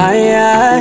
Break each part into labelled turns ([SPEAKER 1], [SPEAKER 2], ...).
[SPEAKER 1] Aya,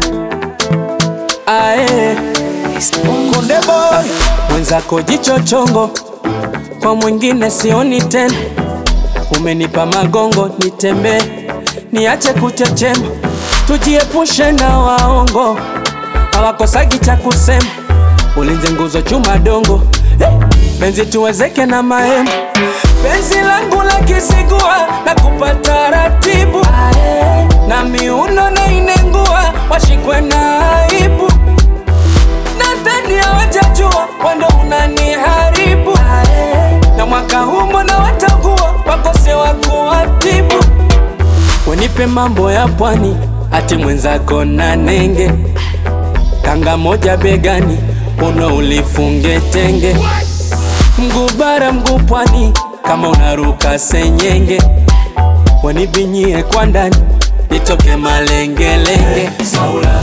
[SPEAKER 1] ae,
[SPEAKER 2] Konde boy,
[SPEAKER 1] mwenzako jicho chongo, kwa mwingine sioni tena. Umenipa magongo nitembee, niache kuchechema, tujiepushe na waongo, hawakosagi cha kusema. Ulinze nguzo chuma dongo, eh, penzi tuwezeke na mahema. Penzi langu la kisigua na kupata ratibu na miuno na inengua, washikwe na aibu nadhani hawajajua wando unaniharibu na mwaka huu mbona watakuwa wakose wa kuwatibu wenipe mambo ya pwani ati mwenzako na nenge kanga moja begani uno ulifunge tenge mguu bara mguu pwani kama unaruka senyenge wanibinyie kwa ndani nitoke malengelenge Saula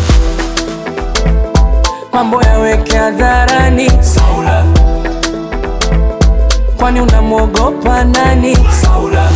[SPEAKER 1] mambo yaweke hadharani Saula, kwani unamwogopa nani? Saula,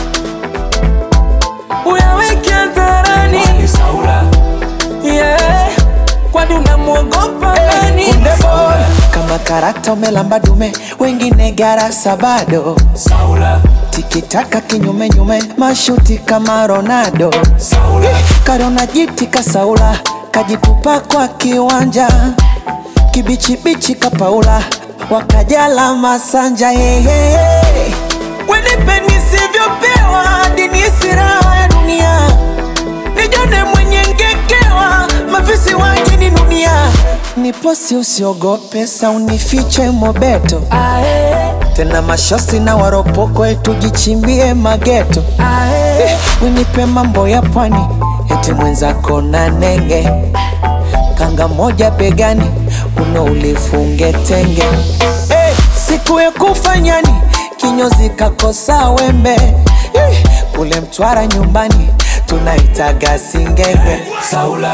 [SPEAKER 1] uyaweke hadharani Saula, yeah, kwani unamwogopa nani?
[SPEAKER 2] Konde boy,
[SPEAKER 1] Saula,
[SPEAKER 2] kama karata umelamba dume, wengine garasa bado.
[SPEAKER 1] Saula,
[SPEAKER 2] Tikitaka kinyume nyume, mashuti kama Ronaldo.
[SPEAKER 1] Saula,
[SPEAKER 2] Karona jiti kasaula, kajitupa kwa kiwanja. Kibichibichi kapaula, wakajala masanja hehe. Wenipe nisivyopewa, hadi nihisi raha ya dunia. Nijone mwenye ngekewa, mafisi waje ni dunia. Niposi usiogope, sa unifiche mobeto.
[SPEAKER 1] ae,
[SPEAKER 2] Tena mashosi na waropoko, tujichimbie mageto.
[SPEAKER 1] ae,
[SPEAKER 2] Winipe mambo ya pwani, eti mwenzako na nenge, kanga moja begani, uno ulifunge tenge. Hey, siku ya kufanyani, kinyozi kakosa wembe. Eh, kule Mtwara nyumbani, tunaitaga singenge.
[SPEAKER 1] Saula,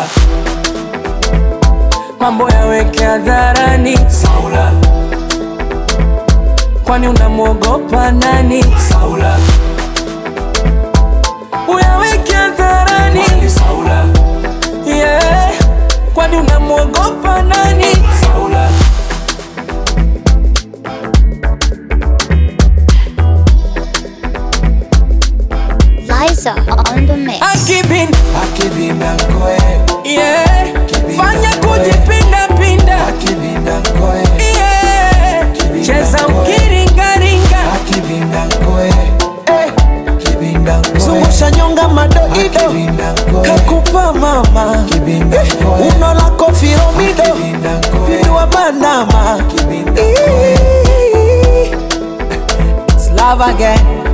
[SPEAKER 1] mambo yaweke hadharani Saula, kwani unamwogopa nani? Saula, uyaweke hadharani Saula, yeah, kwani unamwogopa nani? Saula,
[SPEAKER 3] Liza on the mix.
[SPEAKER 1] akibin
[SPEAKER 2] Akibinda koe,
[SPEAKER 1] yeah, fanya kujipinda pinda
[SPEAKER 2] akibinda koe,
[SPEAKER 1] yeah, cheza ukiringaringa
[SPEAKER 2] akibinda koe, eh, kibinda koe. Zungusha nyonga madoido, kakupa mama, eh, uno lako firomido, pindua bandama. It's love again.